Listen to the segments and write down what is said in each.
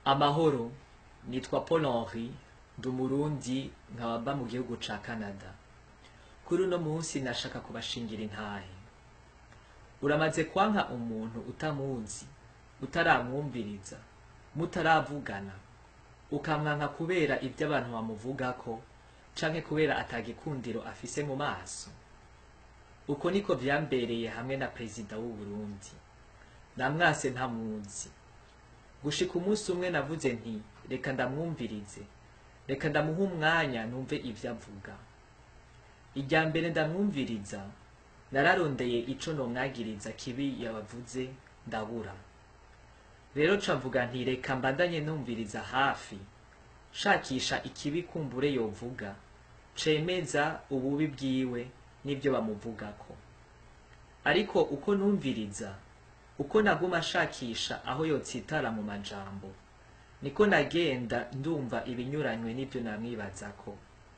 amahoro nitwa paul henri ndi umurundi nkaba mba mu gihugu ca canada kuri uno munsi nashaka kubashingira intahe uramaze kwanka umuntu utamuzi utaramwumviriza mutaravugana ukamwanka kubera ibyo abantu bamuvugako canke kubera atagikundiro afise mu maso uko niko vyambereye hamwe na perezida w'u Burundi namwase ntamuzi gushika umunsi umwe navuze nti reka ndamwumvirize reka ndamuha umwanya numve ivyo avuga irya mbere ndamwumviriza nararondeye ico nomwagiriza kibi yabavuze ndabura rero ca mvuga nti reka mbandanye numviriza hafi shakisha ikibi kumbure yovuga cemeza ububi bwiwe n'ivyo bamuvugako ariko uko numviriza uko naguma shakisha aho yotsitara mu majambo niko nagenda ndumva ibinyuranywe n'ivyo namwibazako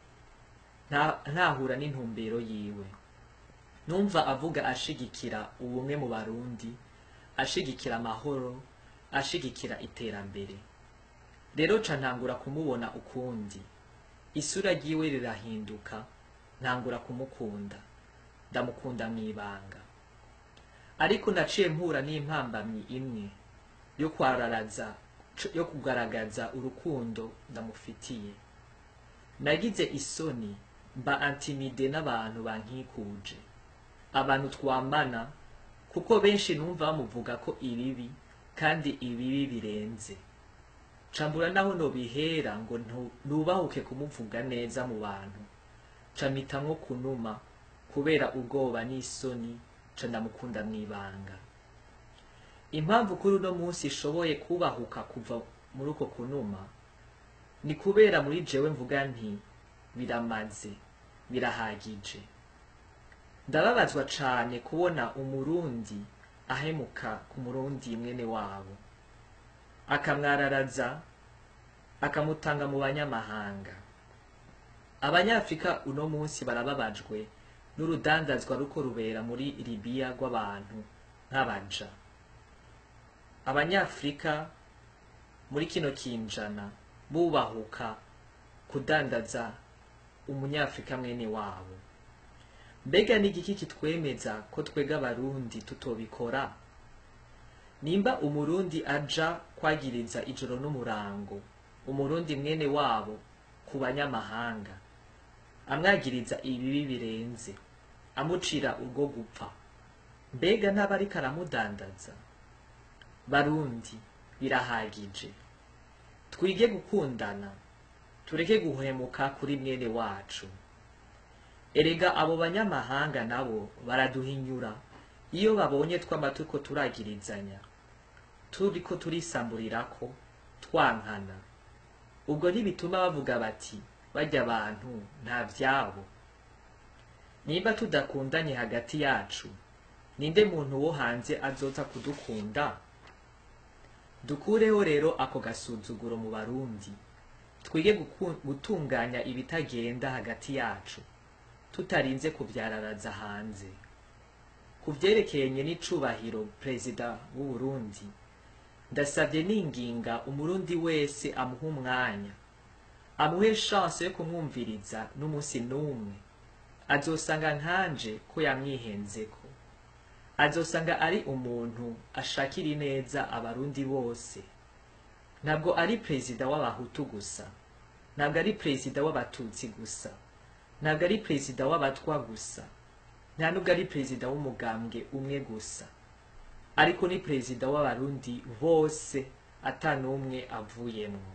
Nta- ntahura n'intumbero yiwe numva avuga ashigikira ubumwe mu barundi ashigikira amahoro ashigikira iterambere rero ca ntangura kumubona ukundi isura ryiwe rirahinduka ntangura kumukunda ndamukunda mw'ibanga ariko naciye mpura n'impambamyi imwe yo kwararaza yo kugaragaza urukundo ndamufitiye nagize isoni mba antimide n'abantu bankikuje abantu twambana kuko benshi numva bamuvuga ko ibibi kandi ibibi birenze cambura naho nobihera ngo ntu- nubahuke kumuvuga neza mu bantu camitamwo kunuma kubera ubwoba n'isoni ca ndamukunda mw'ibanga impamvu kuri uno munsi ishoboye kubahuka kuva muri uko kunuma ni kubera muri jewe mvuga nti biramaze birahagije ndababazwa cane kubona umurundi ahemuka ku murundi mwene wabo akamwararaza akamutanga mu banyamahanga abanyafrika uno munsi barababajwe n'urudandazwa ruko rubera muri libiya rw'abantu nk'abaja abanyafrika muri kino kinjana bubahuka kudandaza umunyafrika mwene wabo mbega ni igiki kitwemeza ko twega abarundi tutobikora nimba umurundi aja kwagiriza ijoro n'umurango umurundi mwene wabo ku banyamahanga amwagiriza ibibi birenze amucira urwo gupfa mbega ntaba ariko aramudandaza barundi birahagije twige gukundana tureke guhemuka kuri mwene wacu erega abo banyamahanga nabo baraduhinyura iyo babonye twama turiko turagirizanya turiko turisamburirako twankana ubwo ntibituma bavuga bati barya abantu nta vyabo nimba tudakundanye hagati yacu ninde muntu wo hanze azoza kudukunda dukureho rero ako gasuzuguro mu barundi twige guku- gutunganya ibitagenda hagati yacu tutarinze kuvyararaza hanze ku vyerekeranye n'icubahiro perezida w'u Burundi ndasavye ninginga umurundi wese amuha umwanya amuhe chance yo kumwumviriza n'umunsi n'umwe azosanga nkanje ko yamwihenzeko azosanga ari umuntu ashakira ineza abarundi bose ntabwo ari perezida w'abahutu gusa ntabwo ari perezida w'abatutsi gusa ntabwo ari perezida w'abatwa gusa nta nubwo ari perezida w'umugambwe umwe gusa ariko ni perezida w'abarundi bose ata n'umwe avuyemwo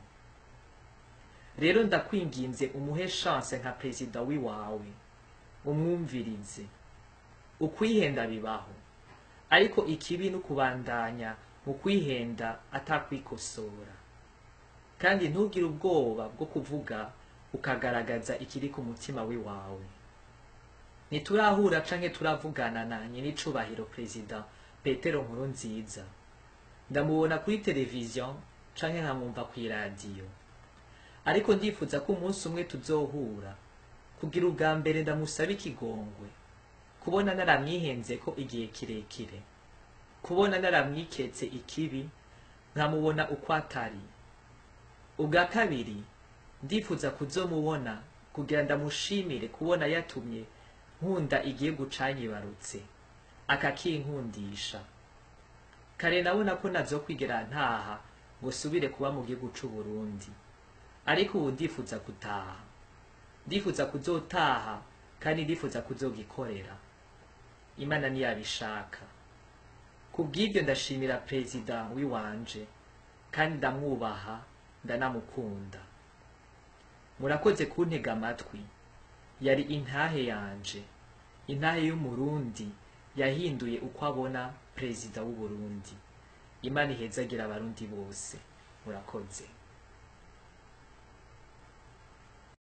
rero ndakwinginze umuhe chance nka perezida w'iwawe umwumvirize ukwihenda bibaho ariko ikibi ni ukubandanya mu kwihenda atakwikosora kandi ntugire ubwoba bwo kuvuga ukagaragaza ikiri ku mutima w'iwawe ntiturahura canke turavugana nanye n'icubahiro perezida petero nkuru nziza ndamubona kuri televiziyo canke nkamwumva kw'iradiyo ariko ndifuza ko umunsi umwe tuzohura kugira ubwa mbere ndamusaba ikigongwe kubona naramwihenzeko igihe kirekire kubona naramwiketse ikibi nkamubona uko atari ubwa kabiri ndifuza kuzomubona kugira ndamushimire kubona yatumye nkunda igihugu canyibarutse akakinkundisha kare nabona ko nazokwigera ntaha ngo subire kuba mu gihugu c'uburundi ariko ubu ndifuza gutaha ndifuza kuzotaha kandi ndifuza kuzogikorera imana niyabishaka kubw'ibyo ndashimira perezida w'iwanje kandi ndamwubaha ndanamukunda murakoze kuntega amatwi yari intahe yanje intahe y'umurundi yahinduye uko abona perezida w'uburundi imana ihezagira abarundi bose murakoze